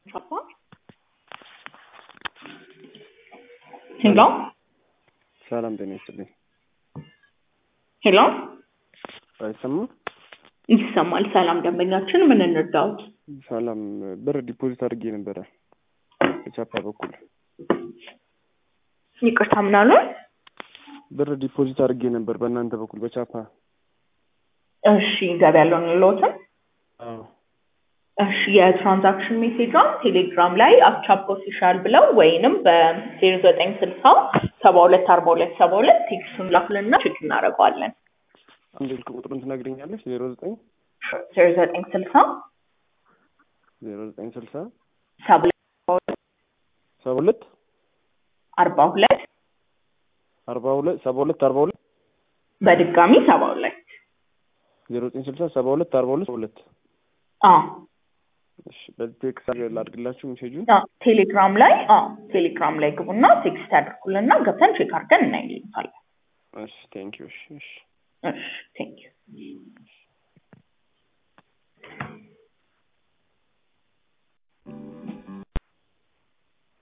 ሄሎ ሰላም ጤና ይስጥልኝ። ሄሎ አይሰማም? ይሰማል። ሰላም ደንበኛችን፣ ምን እንርዳዎት? ሰላም ብር ዲፖዚት አድርጌ ነበረ በቻፓ በኩል ይቅርታ ምን አሉ? ብር ዲፖዚት አድርጌ ነበር በእናንተ በኩል በቻፓ እሺ ገቢ ያለውን ልሎትም አዎ እሺ የትራንዛክሽን ሜሴጇን ቴሌግራም ላይ አቻፕ ኦፊሻል ብለው ወይንም በዜሮ ዘጠኝ ስልሳ ሰባ ሁለት አርባ ሁለት ሰባ ሁለት ቴክስቱን ላኩልና ቼክ እናደርገዋለን። አንድ ስልክ ቁጥሩን ትነግረኛለች? ዜሮ ዘጠኝ ዜሮ ዘጠኝ ስልሳ ዜሮ ዘጠኝ ስልሳ ሰባ ሁለት ሰባ ሁለት አርባ ሁለት አርባ ሁለት ሰባ ሁለት አርባ ሁለት በድጋሚ ሰባ ሁለት ዜሮ ዘጠኝ ስልሳ ሰባ ሁለት አርባ ሁለት ሰባ ሁለት አዎ እሺ በዚህ ቴክስት ላድርግላችሁ ሜሴጁን አዎ፣ ቴሌግራም ላይ አዎ ቴሌግራም ላይ ግቡና ቴክስት ያድርጉልና ገብተን ቼክ አድርገን እናይልታለን። እሺ ቴንኪዩ እሺ እሺ እሺ ቴንክ ዩ